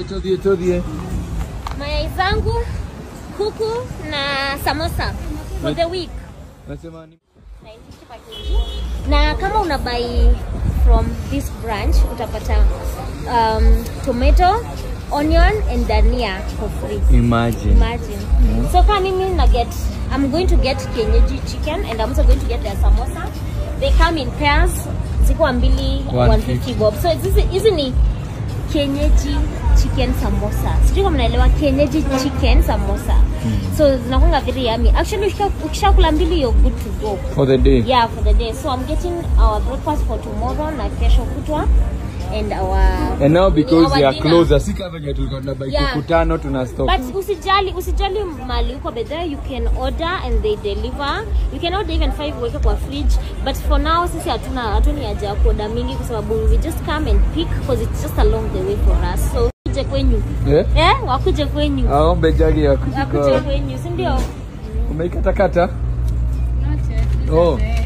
Todhie, todhie. mayai zangu kuku na samosa for the week Nasema ni 950 per kg. na kama una buy from this branch utapata um, tomato onion and dania for free imagine. imagine so kama mimi na get i'm going to get kienyeji chicken and i'm also going to get their samosa they come in pairs ziko mbili 150 150 bob so hizi hizi ni kienyeji chicken samosa sijui kama mnaelewa kienyeji chicken samosa so zinakwanga very yummy actually ukisha- ukishakula mbili you're good to go For the day. yeah for the day so i'm getting our breakfast for tomorrow na kesho kutwa and our And now because our they are dinner. closer, si kama venye tulikuwa tunabai Yeah. kuku tano tuna stock. But usijali usijali mali uko but there you can order and they deliver. You can order even five weke kwa fridge. But for now sisi hatuna hatuni haja ya kuoda mingi kwa sababu we just come and pick because it's just along the way for us. So wakuje kwenyu. Eh? Eh, wakuje kwenyu. Aombe jagi ya Wakuje kuchukua. kwenyu, si ndio? Umeikatakata? Not yet. Oh. Eh,